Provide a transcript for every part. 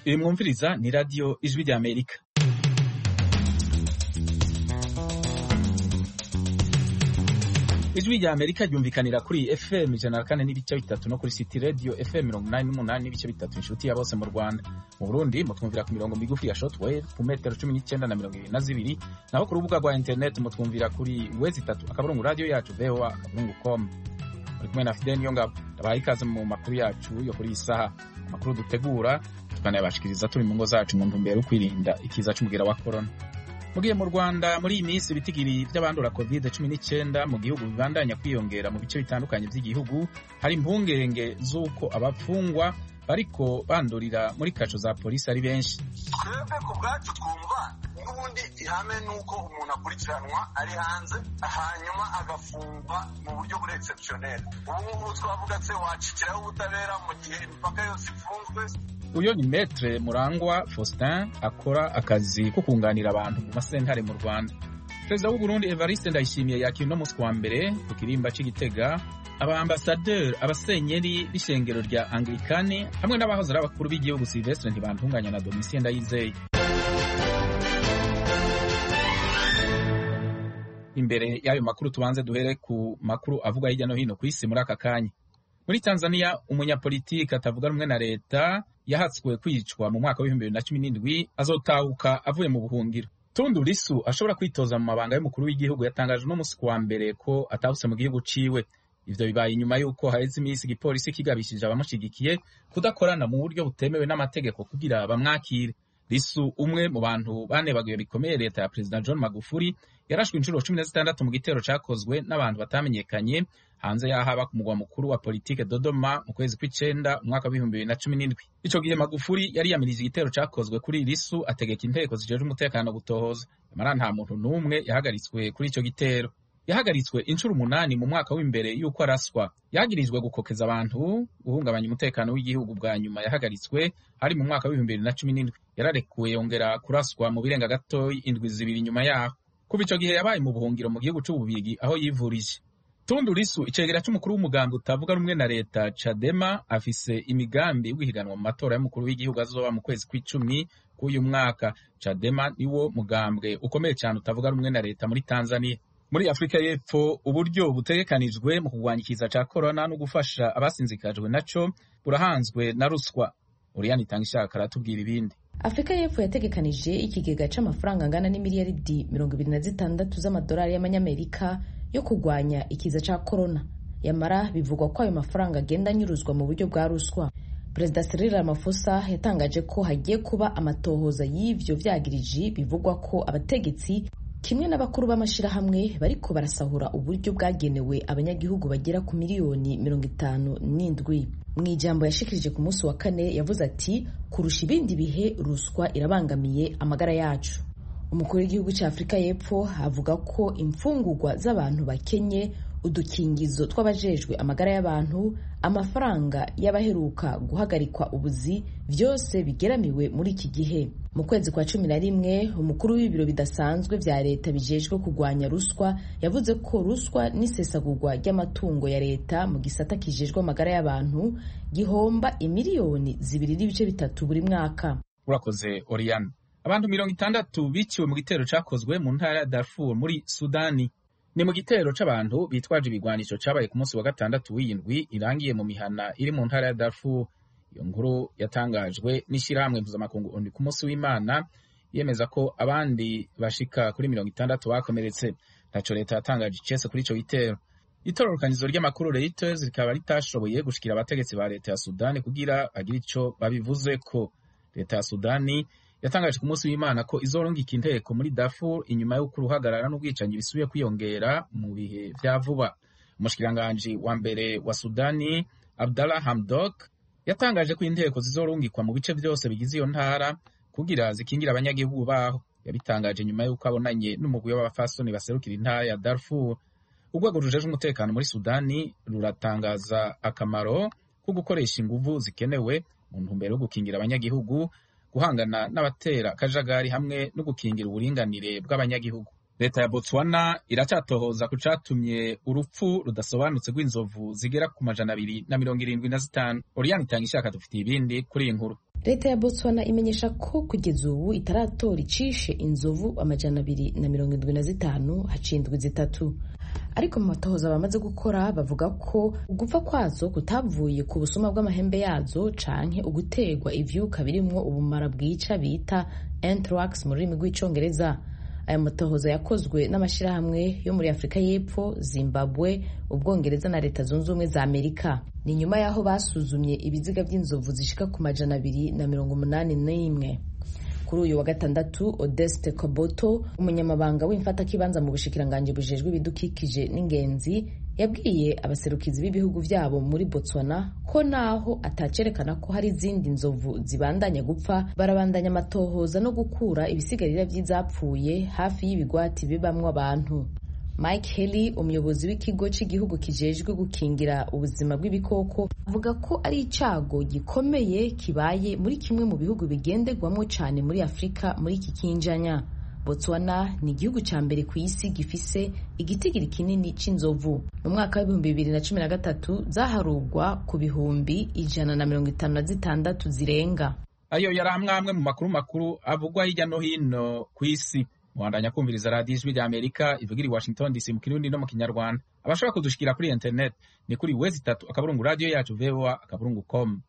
Iyi mwumviriza ni radiyo ijwi rya Amerika. Ijwi rya Amerika ryumvikanira kuri FM ijana na kane n'ibice bitatu no kuri City Radio FM mirongo inani n'umunani n'ibice bitatu inshuti ya bose mu Rwanda. Mu Burundi mutwumvira ku mirongo migufi ya shortwave ku metero cumi n'icyenda na mirongo ibiri na zibiri naho ku rubuga rwa internet mutwumvira kuri wezi itatu akaburungu radio yacu voa akaburungu com. Muri kumwe na Fidel Niyongabo ndabaha ikaze mu makuru yacu yo kuri iyi saha amakuru dutegura tukanayabashikiriza turi mu ngo zacu mu ntumbero yo kwirinda ikiza c'umugera wa corona. Mugiye mu Rwanda muri iyi minsi ibitigiri by'abandura covid cumi n'icyenda mu gihugu bibandanya kwiyongera mu bice bitandukanye by'igihugu hari impungenge z'uko abafungwa bariko bandurira muri kaco za polisi ari benshi twebwe ku bwacu twumva n'ubundi ihame ni uko umuntu akurikiranwa ari hanze hanyuma agafungwa mu buryo buri exceptionnel ubu ngubu twavuga se wacikiraho ubutabera mu gihe imipaka yose ifunzwe uyo ni metre murangwa faustin akora akazi ko kunganira abantu mu masentare mu rwanda perezida w'u burundi evariste ndayishimiye yakira uno munsi wa mbere ku kirimba c'igitega abaambasaderi abasenyeri b'ishengero rya anglikani hamwe n'abahoze ari abakuru b'igihugu silvestre ntibantunganya na domitien ndayizeye imbere y'ayo makuru tubanze duhere ku makuru avuga hirya no hino ku isi muri aka kanya muri tanzania umunyapolitiki atavuga rumwe na leta yahatswe kwicwa mu mwaka w'ibihumbi bibiri na cumi n'indwi azotahuka avuye mu buhungiro tundu lisu ashobora kwitoza mu mabanga y'umukuru w'igihugu yatangaje uno munsi kuwa mbere ko atahutse mu gihugu ciwe ivyo bibaye inyuma y'uko haheze iminsi igipolisi kigabishije abamushigikiye kudakorana mu buryo butemewe n'amategeko kugira bamwakire lisu umwe mu bantu banebaguye bikomeye leta ya perezida john magufuli yarashwe inshuro cumi na zitandatu mu gitero cakozwe n'abantu batamenyekanye hanze y'aho aba ku mugwa mukuru wa politike dodoma mu kwezi kw'icenda umwaka w'ibihumbi bibiri na cumi n'indwi ico gihe magufuli yari yamirije igitero cakozwe kuri lisu ategeka inteko zijejwe umutekano gutohoza nyamara nta muntu n'umwe yahagaritswe kuri ico gitero yahagaritswe inshuro umunani mu mwaka w'imbere y'uko araswa yagirijwe gukokeza abantu guhungabanya umutekano w'igihugu bwa nyuma yahagaritswe hari mu mwaka w'ibihumbi bibiri na cumi n'indwi yararekuwe yongera kuraswa mu birenga gatoyi indwi zibiri nyuma yaho kuva ico gihe yabaye mu buhungiro mu gihugu c'ububirigi aho yivurije tundu lisu icegera c'umukuru w'umugambwe utavuga rumwe na leta cadema afise imigambi yo guhiganwa mu matora y'umukuru w'igihugu azoba mu kwezi kw'icumi k'uyu mwaka cadema niwo mugambwe ukomeye cyane utavuga rumwe na leta muri tanzania muri afurika y'epfo uburyo butegekanijwe mu kurwanya ikiza ca korona no gufasha abasinzikajwe naco burahanzwe na ruswa uriyani itanga ishaka aratubwira ibindi afurika y'epfo yategekanije ikigega c'amafaranga angana n'imiliyaridi mirongo ibiri na zitandatu z'amadolari y'amanyamerika yo kurwanya ikiza ca korona yamara bivugwa ko ayo mafaranga agenda anyuruzwa mu buryo bwa ruswa perezida Cyril Ramaphosa yatangaje ko hagiye kuba amatohoza y'ivyo vyagiriji bivugwa ko abategetsi kimwe n'abakuru b'amashirahamwe bariko barasahura uburyo bwagenewe abanyagihugu bagera ku miliyoni mirongo itanu n'indwi mu ijambo yashikirije ku munsi wa kane yavuze ati kurusha ibindi bihe ruswa irabangamiye amagara yacu umukuru w'igihugu cya afurika y'epfo avuga ko imfungurwa z'abantu bakenye udukingizo tw'abajejwe amagara y'abantu amafaranga y'abaheruka guhagarikwa ubuzi byose bigeramiwe muri iki gihe mu kwezi kwa cumi na rimwe umukuru w'ibiro bidasanzwe vya leta bijejwe kurwanya ruswa yavuze ko ruswa n'isesagurwa ry'amatungo ya leta mu gisata kijejwe amagara y'abantu gihomba imiliyoni zibiri n'ibice bitatu buri mwaka urakoze oriane abantu mirongo itandatu biciwe mu gitero cakozwe mu ntara ya darfur muri sudani ni mu gitero c'abantu bitwaje ibigwanisho cabaye ku munsi wa gatandatu w'iyindwi irangiye mu mihana iri mu ntara ya Darfur iyo nkuru yatangajwe n'ishirahamwe mpuzamakungu ONU ku munsi w'Imana yemeza ko abandi bashika kuri mirongo itandatu bakomeretse ntaco leta yatangaje icese kuri ico gitero itororokanizo ry'amakuru Reuters rikaba ritashoboye gushikira abategetsi ba leta ya Sudani kugira bagire ico babivuzeko leta ya Sudani yatangaje ku munsi w'Imana ko izorungika inteko muri Darfur inyuma y'uko uruhagarara n'ubwicanyi bisubiye kwiyongera mu bihe vya vuba umushikiranganji wa mbere wa Sudani Abdallah Hamdok yatangaje ko inteko zizorungikwa mu bice vyose bigize iyo ntara kugira zikingira abanyagihugu baho yabitangaje nyuma y'uko abonanye n'umugwi w'abafasoni baserukira intara ya Darfur urwego rujejwe umutekano muri Sudani ruratangaza akamaro ko gukoresha inguvu zikenewe mu ntumbero yo gukingira abanyagihugu guhangana n'abatera akajagari hamwe no gukingira uburinganire bw'abanyagihugu leta ya botswana iracyatohoza ku catumye urupfu rudasobanutse rw'inzovu zigera ku majana abiri na mirongo irindwi na zitanu oriyani itanga ishaka dufitiye ibindi kuri iyi nkuru leta ya botswana imenyesha ko kugeza ubu itaratora icishe inzovu amajana abiri na mirongo indwi na zitanu haciye indwi zitatu ariko mu matohoza bamaze gukora bavuga ko ugupfa kwazo kutavuye ku busuma bw'amahembe yazo canke uguterwa ivyuka birimwo ubumara bwica bita anthrax mu rurimi rw'icongereza aya matohoza yakozwe n'amashyirahamwe yo muri afurika y'epfo zimbabwe ubwongereza na leta zunze ubumwe za amerika ni nyuma y'aho basuzumye ibiziga by'inzovu zishika ku majana abiri na mirongo umunani n'imwe kuri uyu wa gatandatu odeste koboto umunyamabanga w'imfatakibanza mu bushikiranganji bujejwe ibidukikije n'ingenzi yabwiye abaserukizi b'ibihugu byabo muri botswana ko naho atacerekana ko hari izindi nzovu zibandanya gupfa barabandanya amatohoza no gukura ibisigarira by'izapfuye hafi y'ibigwati bibamwo abantu mike Haley umuyobozi w'ikigo cy'igihugu kijejwe gukingira ubuzima bw'ibikoko avuga ko ari icyago gikomeye kibaye muri kimwe mu bihugu bigenderwamo cyane muri afurika muri iki kinjanya botswana ni igihugu cya mbere ku isi gifise igitigiri kinini cy'inzovu mu mwaka w'ibihumbi bibiri na cumi na gatatu zaharugwa ku bihumbi ijana na mirongo itanu na zitandatu zirenga ayo yari amwe amwe mu makuru makuru avugwa hirya no hino ku isi muhandanya kumviriza radiyo ijwi rya amerika ivugira i washington dc mu kirundi no mu kinyarwanda abashobora kudushikira kuri internet ni kuri wezi itatu akaburungu radiyo yacu voa akaburungu com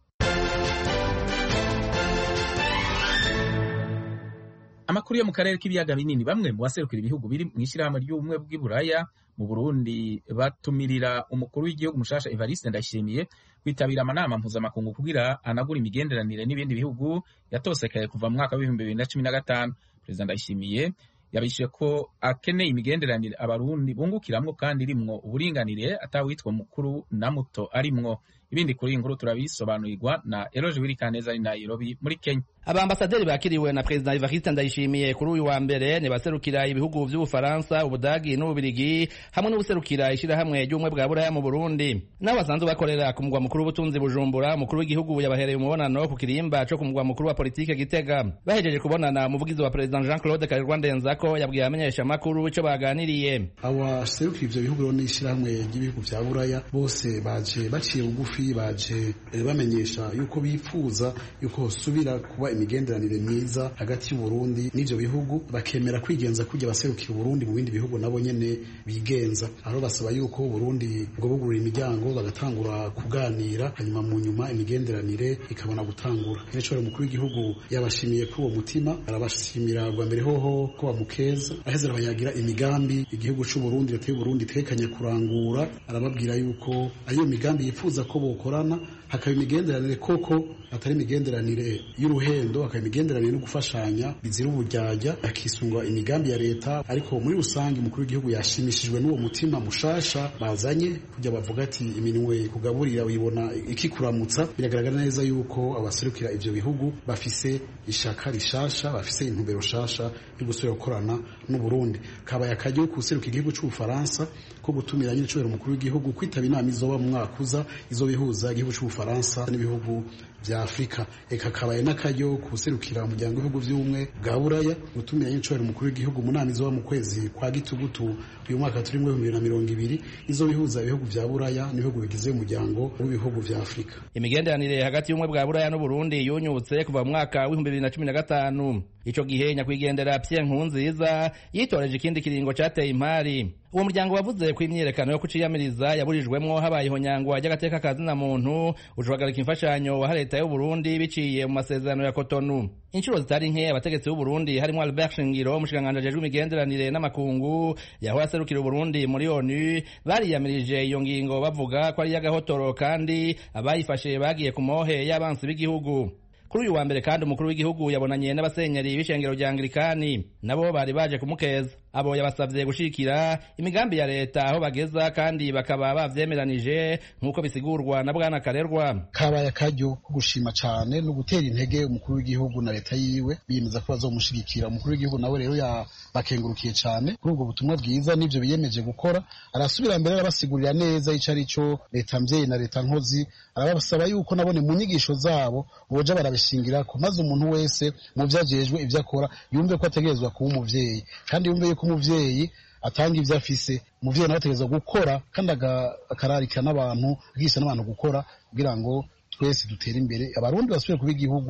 amakuru yo mu karere k'ibiyaga binini bamwe mu baserukira ibihugu biri mu ishyirahamwe ry'ubumwe bw'iburaya mu burundi batumirira umukuru w'igihugu mushasha evariste ndayishimiye kwitabira amanama mpuzamakungu kugira anagura imigenderanire n'ibindi bihugu yatosekaye kuva mu mwaka w'ibihumbi bibiri na cumi na gatanu perezida ndayishimiye yabishyuye ko akeneye imigenderanire abarundi bungukiramwo kandi irimwo uburinganire atawitwa mukuru na muto arimwo ibindi kuri iyi nkuru turabisobanurirwa na eroje wirikaneza ari nairobi muri kenya abambasaderi bakiriwe na perezida Evariste Ndayishimiye kuri uyu wa mbere ni baserukira ibihugu vy'Ubufaransa, Ubudagi n'Ububirigi hamwe n'ubuserukira ishirahamwe ry'ubumwe bwa Buraya mu Burundi. Nabo basanzwe bakorera ku mugwa mukuru w'ubutunzi Bujumbura, umukuru w'igihugu yabahereye umubonano ku kirimba co ku mugwa mukuru wa politike Gitega. Bahejeje kubonana umuvugizi wa perezida Jean-Claude Karirwa Ndenzako yabwiye abamenyesha makuru ico baganiriye. Abaserukira ivyo bihugu n'ishirahamwe ry'ibihugu vya Buraya bose baje baciye bugufi baje bamenyesha yuko bipfuza yuko hosubira kuba imigenderanire myiza hagati y'Uburundi n'ivyo bihugu bakemera kwigenza kujya baserukira Uburundi mu bindi bihugu nabo nyene bigenza aho basaba yuko Uburundi ngo bugurura imiryango bagatangura kuganira hanyuma mu nyuma imigenderanire ikabona gutangura rero umukuru w'igihugu yabashimiye kuri uwo mutima arabashimira bwa mbere hoho ko bamukeza aheze arabayagira imigambi igihugu c'u Burundi leta y'u Burundi itekanya kurangura arababwira yuko ayo migambi yifuza ko bokorana hakaba imigenderanire koko atari imigenderanire y'uruhendo hakaba imigenderanire no gufashanya bizira uburyarya hakisungwa imigambi ya leta ariko muri rusange umukuru w'igihugu yashimishijwe n'uwo mutima mushasha bazanye kujya bavuga ati iminwe kugaburira uyibona ikikuramutsa biragaragara neza yuko abaserukira ivyo bihugu bafise ishaka rishasha bafise intumbero shasha yo gusubira gukorana n'Uburundi kabaye akaryo kuseruka igihugu c'Ubufaransa ko gutumira nyine cubera umukuru w'igihugu kwitaba inama izoba mu mwaka uza izobihuza igihugu c'Ubufaransa n'ibihugu vya Afrika eka kabaye n'akaryo kuserukira umuryango w'ibihugu vy'ubumwe bwa Buraya gutumira nyine cubera umukuru w'igihugu mu nama izoba mu kwezi kwa gitugutu uyu mwaka turi mu bibiri na mirongo ibiri izobihuza ibihugu vya Buraya n'ibihugu bigize umuryango w'ibihugu vya Afrika imigenderanire hagati y'ubumwe bwa Buraya n'Uburundi yunyutse kuva mu mwaka w'ibihumbi bibiri na cumi na gatanu ico gihe nyakwigendera Pierre Nkurunziza yitoreje ikindi kiringo cateye impari uwo muryango wavuze ko imyiyerekano yo kuciyamiriza yaburijwemwo habayeho nyangwa ry'agateka ka zina muntu ucuhagarika imfashanyo waha leta y'u Burundi biciye mu masezerano ya Cotonou inshuro zitari nke abategetsi b'u Burundi harimo Albert Shingiro umushikiranganji ajejwe imigenderanire n'amakungu yahora aserukira Burundi muri ONU bariyamirije iyo ngingo bavuga ko ari iy'agahotoro kandi abayifashe bagiye ku mohe y'abansi b'igihugu kuri uyu wa mbere kandi umukuru w'igihugu yabonanye n'abasenyeri b'ishengero rya anglikani nabo bari baje kumukeza abo yabasavye gushikira imigambi ya leta aho bageza kandi bakaba bavyemeranije nk'uko bisigurwa na bwana karerwa kabaye akaryo ko gushima cane no gutera intege umukuru w'igihugu na leta yiwe biyemeza ko bazomushigikira umukuru w'igihugu nawe rero yabakengurukiye cane kuri ubwo butumwa bwiza n'ivyo biyemeje gukora arasubira mbere arabasigurira neza ico ari co leta mvyeyi na leta nkozi arabasaba yuko nabone mu nyigisho zabo boja barabishingira ko maze umuntu wese mu vyo ajejwe ivyo akora yumve ko ategerezwa kuba umuvyeyi kandi yumve yuko umuvyeyi atanga ivyo afise umuvyeyi nawe ategerezwa gukora kandi akararika n'abantu akigisha n'abantu gukora kugira ngo twese dutere imbere abarundi basubire kuba igihugu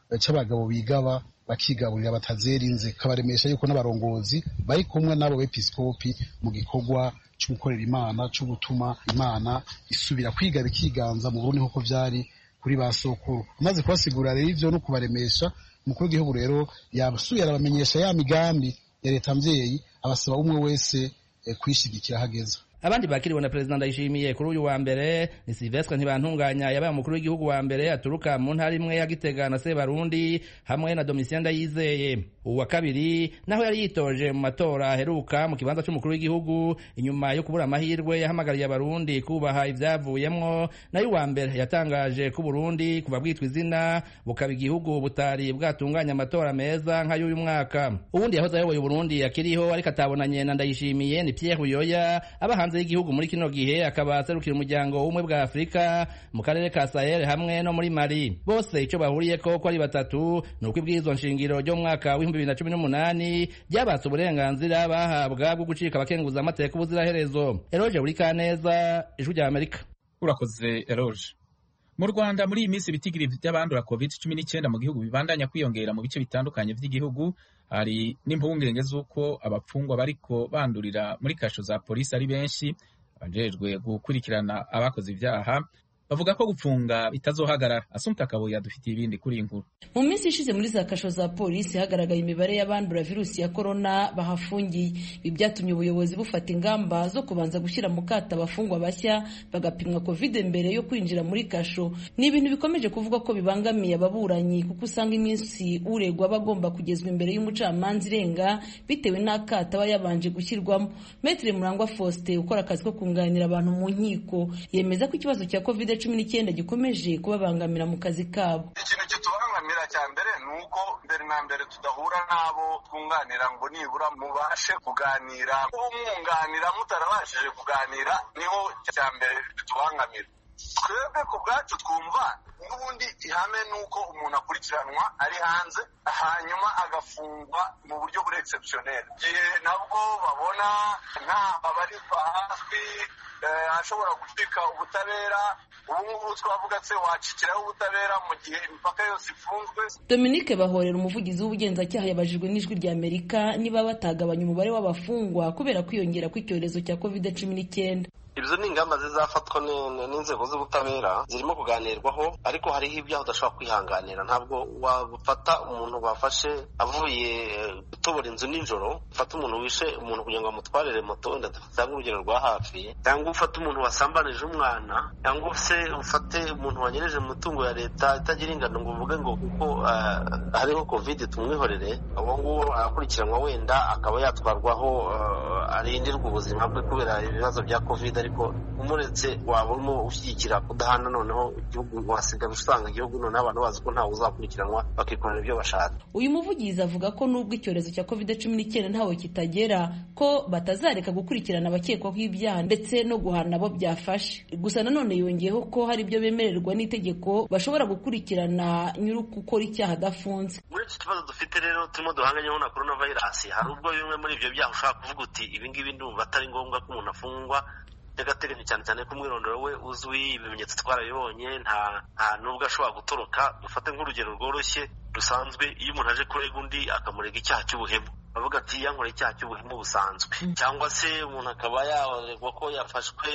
c'abagabo bigaba bakigaburira batazerinze kabaremesha yuko n'abarongozi bari kumwe n'abo bepiskopi mu gikorwa cyo gukorera imana cyo gutuma imana isubira kwiga bikiganza mu burundi nk'uko vyari kuri ba sokuru amaze kubasigura rero ivyo no kubaremesha umukuru w'igihugu rero yasubiye arabamenyesha ya migambi ya leta mvyeyi abasaba umwe wese eh, kwishigikira hageze abandi bakiriwe na perezida ndayishimiye kuri uyu wa mbere ni silvestre ntibantunganya yabaye umukuru w'igihugu wa mbere aturuka mu ntara imwe ya gitega na sebarundi hamwe na domitien ndayizeye uwa kabiri naho yari yitoje mu matora aheruka mu kibanza c'umukuru w'igihugu inyuma yo kubura amahirwe yahamagariye abarundi kubaha ivyavuyemwo nayo uwa mbere yatangaje ko uburundi kuva bwitwa izina bukaba igihugu butari bwatunganya amatora meza nk'ay'uyu mwaka uwundi yahoze ayoboye uburundi akiriho ariko atabonanye na ndayishimiye ni pierre buyoya aba hanze y'igihugu muri kino gihe akaba aserukira umuryango w'ubumwe bwa afurika mu karere ka sahel hamwe no muri mali bose icyo bahuriyeko ko ari batatu ni uko ibwirizwa nshingiro ryo mu mwaka w'ibihumbi bibiri na cumi n'umunani ryabatse uburenganzira bahabwa bwo gucika abakenguza amateka ubuziraherezo eroje buri kaneza ijwi rya amerika urakoze eroje mu rwanda muri iyi minsi ibitigiri by'abandura covid cumi n'icyenda mu gihugu bibandanya kwiyongera mu bice bitandukanye by'igihugu hari n'impungenge z'uko abapfungwa bariko bandurira muri kasho za polisi ari benshi abajejwe gukurikirana abakoze ibyaha bavuga ko gupfunga bitazohagarara asumta kabuye adufitiye ibindi kuri iyi nkuru mu minsi ishize muri za kasho za polisi hagaragaye imibare y'abandura virusi ya korona bahafungiye ibi byatumye ubuyobozi bufata ingamba zo kubanza gushyira mu kato abafungwa bashya bagapimwa covid mbere yo kwinjira muri kasho ni ibintu bikomeje kuvuga ko bibangamiye ababuranyi kuko usanga iminsi uregwa aba agomba kugezwa imbere y'umucamanza irenga bitewe n'akato aba yabanje gushyirwamo metre murangwa faustin ukora akazi ko kunganira abantu mu nkiko yemeza ko ikibazo cya covid cumi n'icyenda gikomeje kubabangamira mu kazi kabo ikintu kitubangamira cya mbere ni uko mbere na mbere tudahura n'abo twunganira ngo nibura mubashe kuganira umwunganira mutarabashije kuganira niho cya mbere bitubangamira twebwe ku bwacu twumva n'ubundi ihame ni uko umuntu akurikiranwa ari hanze hanyuma agafungwa mu buryo buri exceptionnel igihe nabwo babona nta babarirwa hafi ashobora gucika ubutabera ubu ngubu twavuga se wacikiraho ubutabera mu gihe imipaka yose ifunzwe dominique bahorera umuvugizi w'ubugenzacyaha yabajijwe n'ijwi rya amerika niba batagabanya umubare w'abafungwa kubera kwiyongera kw'icyorezo cya covid cumi n'icyenda ibyo ni ingamba zizafatwa n'inzego z'ubutabera zirimo kuganirwaho ariko hariho ibyaha udashobora kwihanganira ntabwo wafata umuntu bafashe avuye gutobora inzu nijoro ufata umuntu wishe umuntu kugira ngo amutwarire moto wenda dufate urugero rwa hafi cyangwa ufate umuntu wasambanije umwana cyangwa se ufate umuntu wanyereje mu mitungo ya leta itagira ingano ngo uvuge ngo kuko hariho covid tumwihorere uwo nguwo arakurikiranwa wenda akaba yatwarwaho arindirwa ubuzima bwe kubera ibibazo bya covid ariko umuretse waba urimo ushyigikira kudahana noneho igihugu wasigaye usanga igihugu noneho abantu bazi ko ntawe uzakurikiranwa bakikorera ibyo bashaka uyu muvugizi avuga ko nubwo icyorezo cya covid cumi n'icyenda ntawe kitagera ko batazareka gukurikirana abakekwaho ibyaha ndetse no guhana abo byafashe gusa nanone yongeyeho ko hari ibyo bemererwa n'itegeko bashobora gukurikirana nyiri gukora icyaha adafunze muri iki kibazo dufite rero turimo duhanganyeho na korona vayirasi hari ubwo bimwe muri ibyo byaha ushobora kuvuga uti ibingibi ndumva atari ngombwa ko umuntu afungwa by'agateganyo cyane cyane ko umwirondoro we uzwi ibimenyetso twarabibonye nta nta nubwo ashobora gutoroka dufate nk'urugero rworoshye rusanzwe iyo umuntu aje kurega undi akamurega icyaha cy'ubuhemu bavuga ati yankoreye icyaha cy'ubuhemu busanzwe cyangwa se umuntu akaba yaregwa ko yafashwe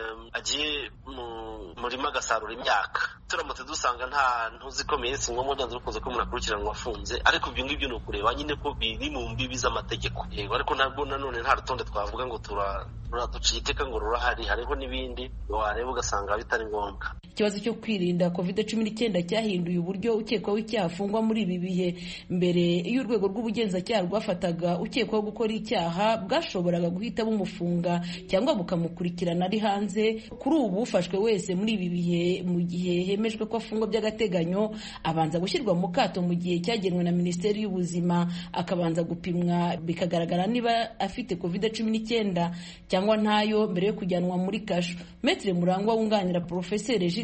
agiye mu murima agasarura imyaka turamutse dusanga nta ntuzikomeye si ngombwa byanze bikunze ko umuntu akurikiranwa afunze ariko ibyo ngibyo ni ukureba nyine ko biri mu mbibi z'amategeko yego ariko ntabwo nanone nta rutonde twavuga ngo turaduciye iteka ngo rurahari hariho n'ibindi wareba ugasanga bitari ngombwa ikibazo cyo kwirinda covid cumi n'icyenda cyahinduye uburyo ukekwaho icyaha afungwa muri ibi bihe mbere iyo urwego rw'ubugenzacyaha rwafataga ukekwaho gukora icyaha bwashoboraga guhita bumufunga cyangwa bukamukurikirana ari hanze kuri ubu ufashwe wese muri ibi bihe mu gihe hemejwe ko afungwa by'agateganyo abanza gushyirwa mu kato mu gihe cyagenwe na minisiteri y'ubuzima akabanza gupimwa bikagaragara niba afite covid cumi n'icyenda cyangwa ntayo mbere yo kujyanwa muri kasho metre murangwa wunganira porofeseri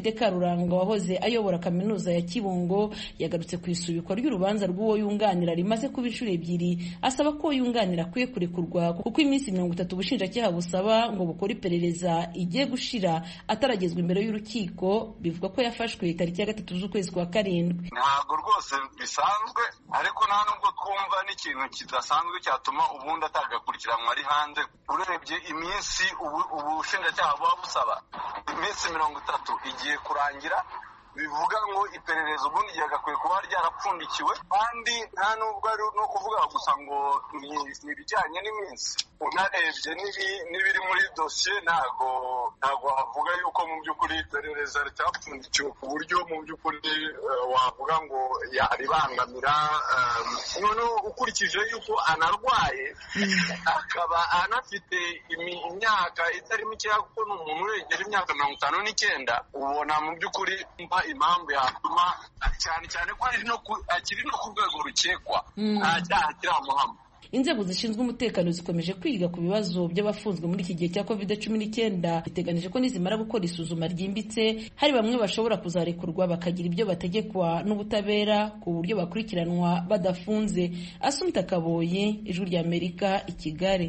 david karuranga wahoze ayobora kaminuza ya kibungo yagarutse ku isubikwa ry'urubanza rw'uwo yunganira rimaze kuba inshuro ebyiri asaba ko uwo yunganira akwiye kurekurwa kuko iminsi mirongo itatu ubushinjacyaha busaba ngo bukore iperereza igiye gushira ataragezwa imbere y'urukiko bivuga ko yafashwe tariki ya gatatu z'ukwezi kwa karindwi ntabwo rwose bisanzwe ariko nta nubwo twumva n'ikintu kidasanzwe cyatuma ubundi atagakurikiranwa ari hanze urebye iminsi ubushinjacyaha buba busaba iminsi mirongo itatu igiye kurangira bivuga ngo iperereza ubundi ryagakwiye kuba ryarapfundikiwe kandi nta nubwo ari no kuvuga gusa ngo ni ibijyanye n'iminsi unarebye n'ibiri muri dosiye ntabwo ntabwo wavuga yuko mu by'ukuri iperereza ritapfundikiwe ku buryo mu by'ukuri wavuga ngo yaribangamira noneho ukurikije yuko anarwaye akaba anafite imyaka itari mikeya kuko ni umuntu uregera imyaka mirongo itanu n'icyenda ubona mu by'ukuri impamvu yatuma cyane cyane ko akiri no ku rwego rukekwa nta cyaha kiramuhama inzego zishinzwe umutekano zikomeje kwiga ku bibazo by'abafunzwe muri iki gihe cya covid cumi n'icyenda biteganije ko nizimara gukora isuzuma ryimbitse hari bamwe bashobora kuzarekurwa bakagira ibyo bategekwa n'ubutabera ku buryo bakurikiranwa badafunze asumta kaboye ijwi ry'amerika i kigali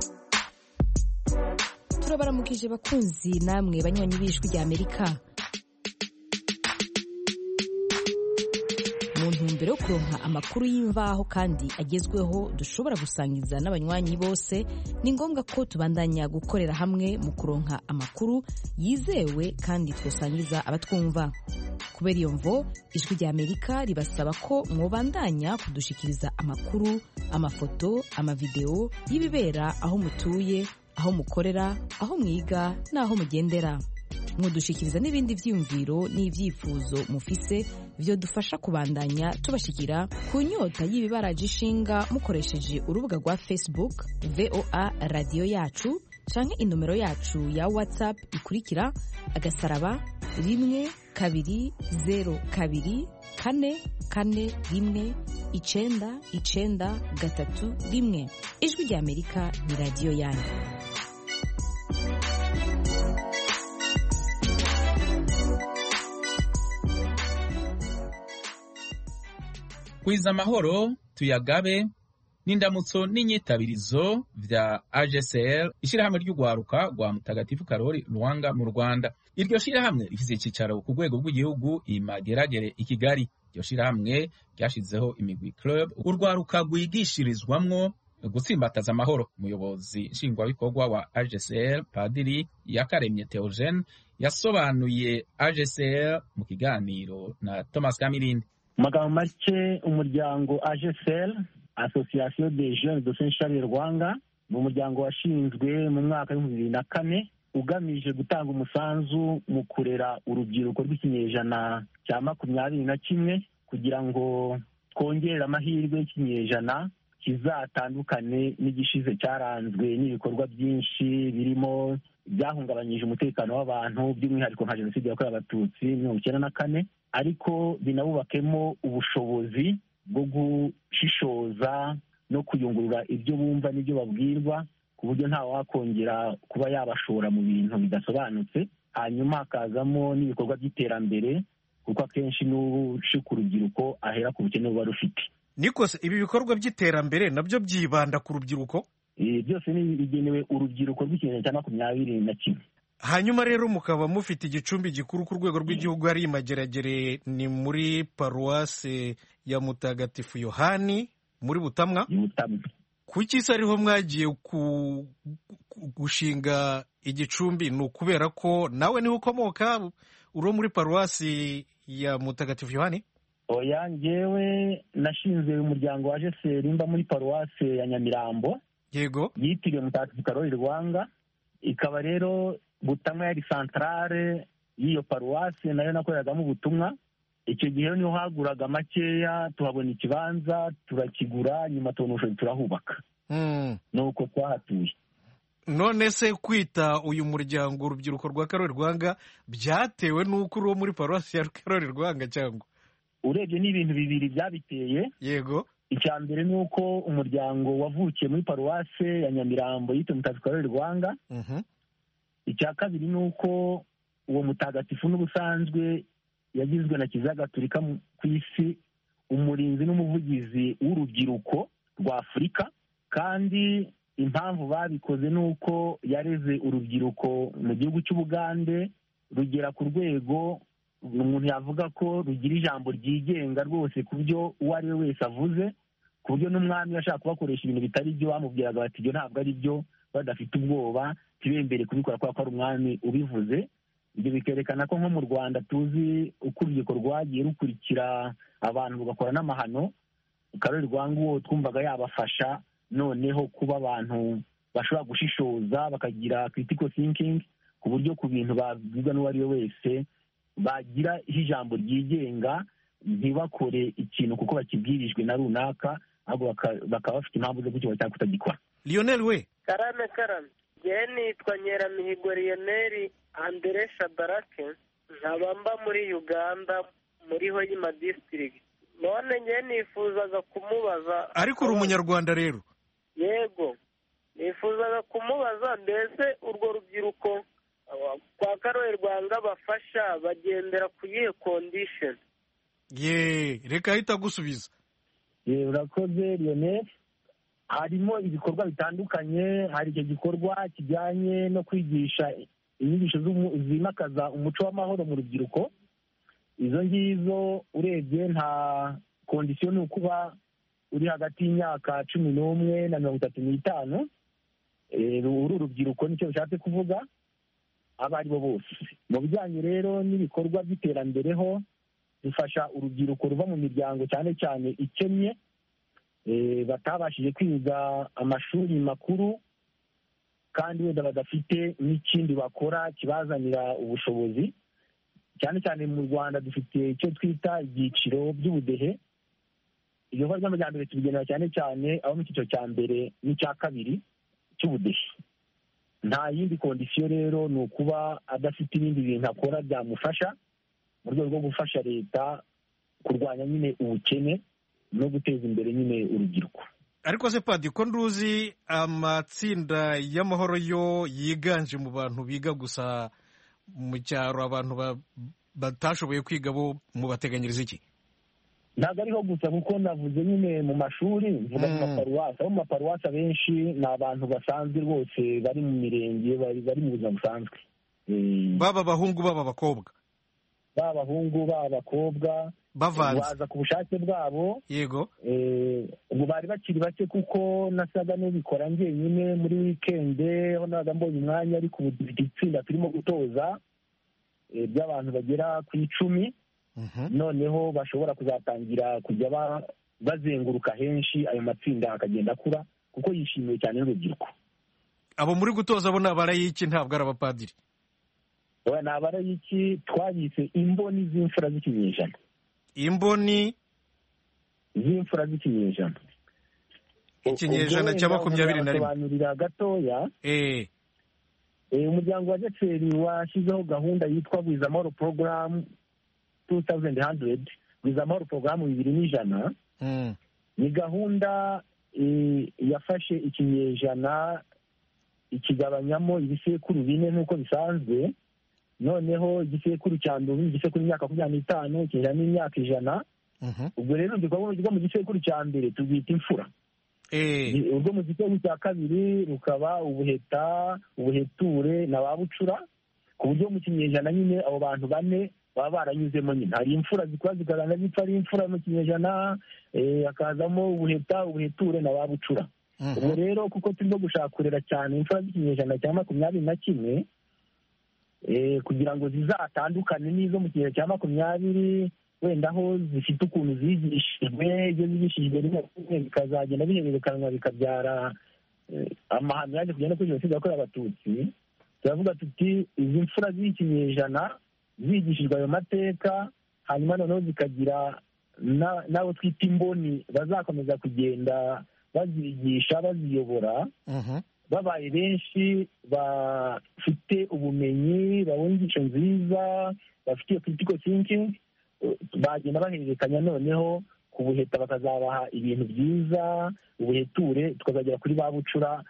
turabaramukije bakunzi namwe banywanyi b'ijwi ry'amerika mu ntumbero yo kuronka amakuru y'imvaho kandi agezweho dushobora gusangiza n'abanywanyi bose ni ngombwa ko tubandanya gukorera hamwe mu kuronka amakuru yizewe kandi twasangiza abatwumva kubera iyo mvo ijwi rya amerika ribasaba ko mwobandanya kudushikiriza amakuru amafoto amavidewo y'ibibera aho mutuye aho mukorera aho mwiga n'aho mugendera mudushikiriza n'ibindi byiyumviro n'ibyifuzo mufise byo dufasha kubandanya tubashikira ku nyota y'ibibaraje ishinga mukoresheje urubuga rwa facebook voa radiyo yacu canke inomero yacu ya whatsapp ikurikira agasaraba rimwe kabiri zero kabiri kane kane rimwe icenda icenda gatatu rimwe ijwi rya amerika ni radiyo yanyu kwiza amahoro tuyagabe n'indamutso n'inyitabirizo vya AGCL ishirahamwe ry'ugwaruka rwa mutagatifu Karori Rwanga mu Rwanda iryo shirahamwe rifise icicaro ku rwego rw'igihugu imageragere i Kigali iryo shirahamwe ryashizeho imigwi club urwaruka rwigishirizwamwo gutsimbataza amahoro umuyobozi nshingwabikorwa wa AGCL Padiri Yakaremye Theogene yasobanuye AGCL mu kiganiro na Thomas Kamirindi mu magambo make umuryango AGCL association des jeunes de saint charles rwanga ni umuryango washinzwe mu mwaka w'ibihumbi bibiri na kane ugamije gutanga umusanzu mu kurera urubyiruko rw'ikinyejana cya makumyabiri na kimwe kugira ngo twongerere amahirwe y'ikinyejana kizatandukane n'igishize cyaranzwe n'ibikorwa byinshi birimo byahungabanyije umutekano w'abantu by'umwihariko nka jenoside yakorewe abatutsi mirongo icyenda na kane ariko binabubakemo ubushobozi bwo gushishoza no kuyungurura ibyo bumva n'ibyo babwirwa ku buryo nta wakongera kuba yabashora mu bintu bidasobanutse hanyuma hakazamo n'ibikorwa by'iterambere kuko akenshi n'ushika urubyiruko ahera ku bukene buba rufite nikose ibi bikorwa by'iterambere nabyo byibanda ku rubyiruko byose ni bigenewe urubyiruko rw'ikinyejana cya makumyabiri na kimwe hanyuma rero mukaba mufite igicumbi gikuru ku rwego rw'igihugu hari imageragere ni muri paruwase ya mutagatifu yohani muri butamwa kuki se ariho mwagiye gushinga igicumbi ni ukubera ko nawe niho ukomoka uri muri paruwasi ya mutagatifu yohani oya ngewe nashinze umuryango wa jeseri mba muri paruwase ya nyamirambo yego yitiriwe mutagatifu karori rwanga ikaba rero butamwa yari santarare y'iyo paruwasi nayo nakoreragamo ubutumwa icyo gihe niho haguraga makeya tuhabona ikibanza turakigura nyuma tubona ubushobozi turahubaka ni uko twahatuye none se kwita uyu muryango urubyiruko rwa karori rwanga byatewe n'uko uri uwo muri paruwasi ya karori rwanga cyangwa urebye ni ibintu bibiri byabiteye yego icya mbere ni uko umuryango wavukiye muri paruwase ya nyamirambo yitwa mutagatifu karori rwanga icya kabiri ni uko uwo mutagatifu n'ubusanzwe yagizwe na kiliziya gatolika ku isi umurinzi n'umuvugizi w'urubyiruko rwa afurika kandi impamvu babikoze ni uko yareze urubyiruko mu gihugu cy'ubugande rugera ku rwego umuntu yavuga ko rugira ijambo ryigenga rwose ku byo uwo ari we wese avuze ku buryo n'umwami ashaka kubakoresha ibintu bitari byo bamubwiraga bati ibyo ntabwo ari byo badafite ubwoba ntibembere kubikora kubera ko ari umwami ubivuze ibyo bikerekana ko nko mu rwanda tuzi uko urubyiruko rwagiye rukurikira abantu rugakora n'amahano karori rwanga uwo twumvaga yabafasha noneho kuba abantu bashobora gushishoza bakagira critical thinking ku buryo ku bintu babwirwa n'uwo ari we wese bagira ijambo ryigenga ntibakore ikintu kuko bakibwirijwe na runaka ahubwo bakaba bafite impamvu zo kukiba cyangwa kutagikora lionel we karame karame ngewe nitwa nyeramihigo lionel andere shabarake nkaba mba muri uganda muri hoyima disitirigiti none ngewe nifuzaga kumubaza ariko uri umunyarwanda rero yego nifuzaga kumubaza mbese urwo rubyiruko kwa karori rwanga bafasha bagendera ku yihe kondisheni ye reka ahita agusubiza urakoze lionel harimo ibikorwa bitandukanye hari icyo gikorwa kijyanye no kwigisha inyigisho zimakaza umuco w'amahoro mu rubyiruko izo ngizo urebye nta kondisiyo ni ukuba uri hagati y'imyaka cumi n'umwe na mirongo itatu n'itanu uru rubyiruko nicyo bishatse kuvuga abo ari bo bose mu bijyanye rero n'ibikorwa by'iterambere ho bifasha urubyiruko ruva mu miryango cyane cyane ikennye batabashije kwiga amashuri makuru kandi wenda badafite n'ikindi bakora kibazanira ubushobozi cyane cyane mu rwanda dufite icyo twita ibyiciro by'ubudehe ibikorwa by'amajyambere tubigenera cyane cyane abo mu cyiciro cya mbere n'icya kabiri cy'ubudehe nta yindi kondisiyo rero ni ukuba adafite ibindi bintu akora byamufasha mu rwego rwo gufasha leta kurwanya nyine ubukene no guteza imbere nyine urubyiruko ariko se padi ko nduzi amatsinda y'amahoro yo yiganje mu bantu biga gusa mu cyaro abantu batashoboye kwiga bo mubateganyiriza iki ntabwo ariho gusa kuko navuze nyine mu mashuri mvuga mu maparuwasi abo mu maparuwasi abenshi ni abantu basanzwe rwose bari mu mirenge bari mu buzima busanzwe baba abahungu baba abakobwa baba abahungu baba abakobwa bavanze baza ku bushake bwabo yego ubu bari bakiri bake kuko nasaga n'ubikora njyenyine muri wikende aho nabaga mbonye umwanya ariko ubu dufite itsinda turimo gutoza by'abantu bagera ku icumi noneho bashobora kuzatangira kujya bazenguruka henshi ayo matsinda akagenda akura kuko yishimiwe cyane n'urubyiruko abo muri gutoza bo ni abarayiki ntabwo ari abapadiri ni abarayiki twabise imboni z'imfura z'ikinyejana imboni z'imfura z'ikinyejana ikinyejana cya makumyabiri na rimwe sobanurira gatoya umuryango wa jeseri washyizeho gahunda yitwa gwiza amahoro porogaramu tu tawuzenti handuredi gwiza amahoro porogaramu bibiri n'ijana ni gahunda yafashe ikinyejana ikigabanyamo ibisekuru bine nk'uko bisanzwe noneho igisekuru cya mbere igisekuru imyaka makumyabiri n'itanu ikinyejana n'imyaka ijana ubwo rero urubyiruko rwo mu gisekuru cya mbere turwita imfura urwo mu gisekuru cya kabiri rukaba ubuheta ubuheture na ba bucura ku buryo mu kinyejana nyine abo bantu bane baba baranyuzemo nyine hari imfura zikora zikagaragara zipfa ari imfura mu kinyejana hakazamo ubuheta ubuheture na ba bucura ubwo rero kuko turimo gushaka cyane imfura z'ikinyejana cya makumyabiri na kimwe kugira ngo zizatandukane n'izo mu kinyejana cya makumyabiri wenda aho zifite ukuntu zigishijwe ibyo zigishijwe rimwe bikazagenda bihererekanwa bikabyara amahano yaje kugenda kuri jenoside yakorewe abatutsi turavuga tuti izi mfura z'ikinyejana zigishijwe ayo mateka hanyuma noneho zikagira n'abo twita imboni bazakomeza kugenda bazigisha baziyobora babaye benshi bafite ubumenyi babona inyigisho nziza bafite iyo critical thinking bagenda bahererekanya noneho ku buheta bakazabaha ibintu byiza ubuheture tukazagera kuri ba bucura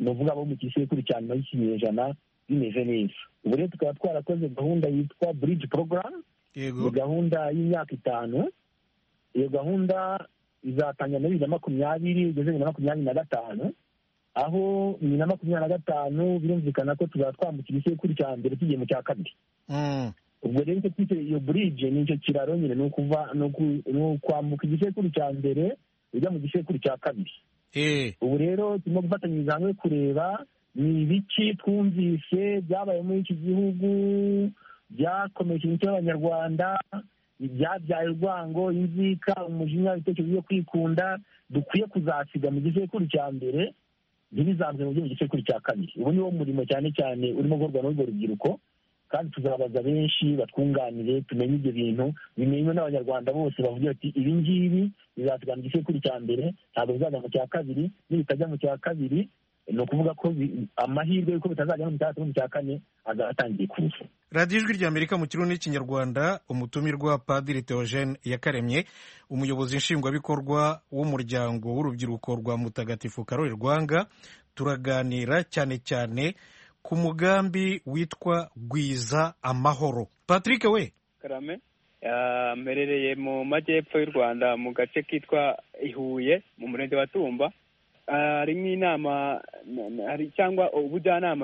ni ukuvuga abo mu gisekuru cya nyuma y'ikinyejana bimeze neza ubu rero tukaba twarakoze gahunda yitwa bridge program ni gahunda y'imyaka itanu iyo gahunda izatangira muri bibiri na makumyabiri igeze bibiri na makumyabiri na gatanu aho bibiri na makumyabiri na gatanu birumvikana ko tuzaba twambukira igisekuru cya mbere tugiye mu cya kabiri ubwo rero icyo twite iyo burije ni icyo kiraro nyine ni ukuva ni ukwambuka igisekuru cya mbere ujya mu gisekuru cya kabiri ubu rero turimo gufatanyiriza hamwe kureba ni ibiki twumvise byabaye muri iki gihugu byakomeje imico y'abanyarwanda ibyabyaye urwango inzika umujinya ibitekerezo byo kwikunda dukwiye kuzasiga mu gisekuru cya mbere ntibizamze mu byo mu gisekuru cya kabiri ubu niwo murimo cyane cyane urimo gukorwa n'urwo rubyiruko kandi tuzabaza benshi batwunganire tumenye ibyo bintu bimenywe n'abanyarwanda bose bavuga bati ibi ngibi bizasiga mu gisekuru cya mbere ntabwo bizajya mu cya kabiri nibitajya mu cya kabiri ni ukuvuga ko amahirwe y'uko bitazajya no mu cya mu cya kane azaba atangiye kuza radiyo ijwi ry'amerika mu kirundi n'ikinyarwanda umutumirwa padiri theogene yakaremye umuyobozi nshingwabikorwa w'umuryango w'urubyiruko rwa mutagatifu karori rwanga turaganira cyane cyane ku mugambi witwa gwiza amahoro patrick we karame mperereye mu majyepfo y'u rwanda mu gace kitwa ihuye mu murenge wa tumba harimo inama cyangwa ubujyanama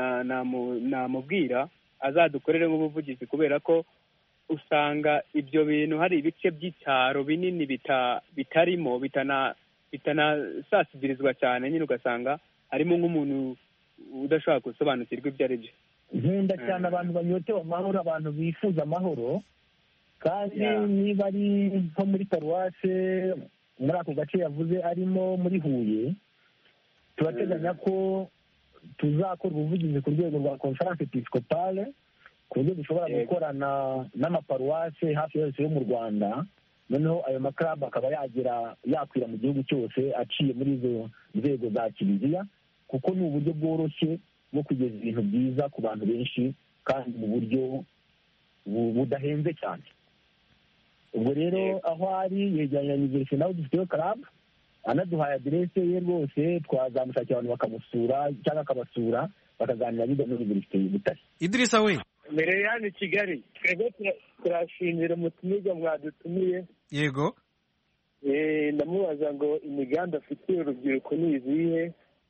namubwira azadukorere nk'ubuvugizi kubera ko usanga ibyo bintu hari ibice by'icyaro binini bitarimo bitanasasigirizwa cyane nyine ugasanga harimo nk'umuntu udashobora gusobanukirwa ibyo ari byo nkunda cyane abantu banyotewe amahoro abantu bifuza amahoro kandi niba ari nko muri paruwase muri ako gace yavuze arimo muri huye turateganya ko tuzakora ubuvugizi ku rwego rwa conference episcopale ku buryo dushobora gukorana n'amaparuwase hafi yose yo mu rwanda noneho ayo makarabu akaba yagera yakwira mu gihugu cyose aciye muri izo nzego za kiliziya kuko ni uburyo bworoshye bwo kugeza ibintu byiza ku bantu benshi kandi mu buryo budahenze cyane ubwo rero aho ari yegeranye na univerisite nawe dufiteyo karabu anaduhaye aderese ye rwose twazamushakira abantu bakamusura cyangwa akabasura bakaganira biga muri univerisite y'ubutare idirisa we mbere ya hano i kigali twebwe turashimira umutumirwa mwadutumiye yego ndamubaza ngo imigambi afitiye urubyiruko ni izihe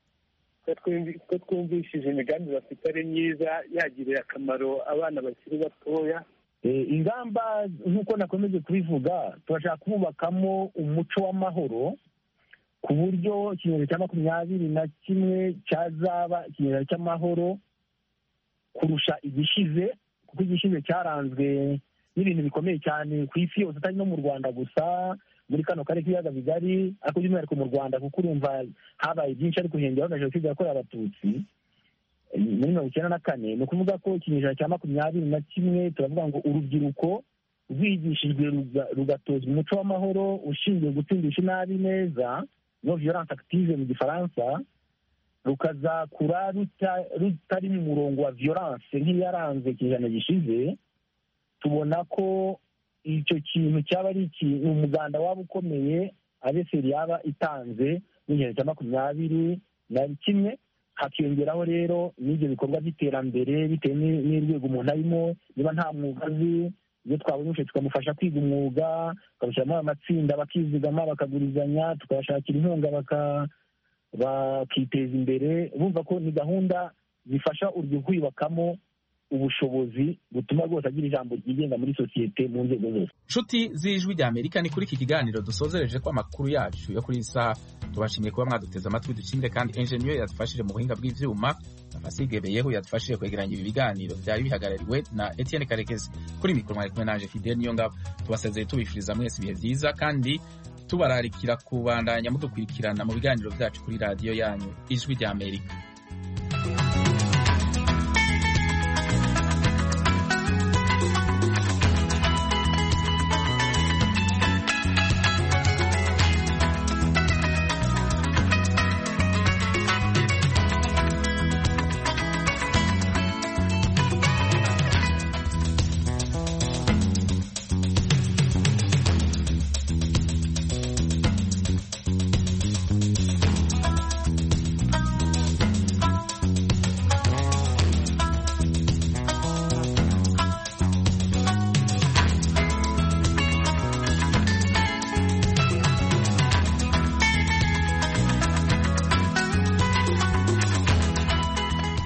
ko twumvishije imigambi bafite ari myiza yagirira akamaro abana bakiri batoya ingamba nk'uko nakomeje kubivuga turashaka kubakamo umuco w'amahoro ku buryo ikinyejana cya makumyabiri na kimwe cyazaba ikinyejana cy'amahoro kurusha igishize kuko igishize cyaranzwe n'ibintu bikomeye cyane ku isi yose atari no mu rwanda gusa muri kano karere k'ibiyaga bigari ariko by'umwihariko mu rwanda kuko urumva habaye byinshi ariko hiyongeraho na jenoside yakorewe abatutsi muri mirongo icyenda na kane ni ukuvuga ko ikinyejana cya makumyabiri na kimwe turavuga ngo urubyiruko rwigishijwe rugatozwa umuco w'amahoro ushingiye gutsindisha inabi neza no violence active mu gifaransa rukazakura rutari mu murongo wa violence nk'iyaranze ikinyejana gishize tubona ko icyo kintu cyaba ari ikintu umuganda waba ukomeye abeseri yaba itanze n'igihe cya makumyabiri na kimwe hakiyongeraho rero n'ibyo bikorwa by'iterambere bitewe n'urwego umuntu arimo niba nta mwuga azi iyo twabonye tukamufasha kwiga umwuga tukabushyiramo amatsinda bakizigama bakagurizanya tukabashakira inkunga bakiteza imbere bumva ko ni gahunda zifasha urubyiruko kwiyubakamo ubushobozi butuma rwose agira ijambo ryigenga muri sosiyete mu nzego zose nshuti z'ijwi rya amerika ni kuri iki kiganiro dusozereje ko amakuru yacu yo kuri iyi saha tubashimiye kuba mwaduteze amatwi dushimire kandi enjeniyeri yadufashije mu buhinga bw'ibyuma amasigebeyeho yadufashije kwegeranya ibi biganiro byari bihagarariwe na etienne karekezi kuri mikoro mwari kumwe naje fidel niyo ngabo tubasezeye tubifuriza mwese ibihe byiza kandi tubararikira kubandanya mudukurikirana mu biganiro byacu kuri radiyo yanyu ijwi rya amerika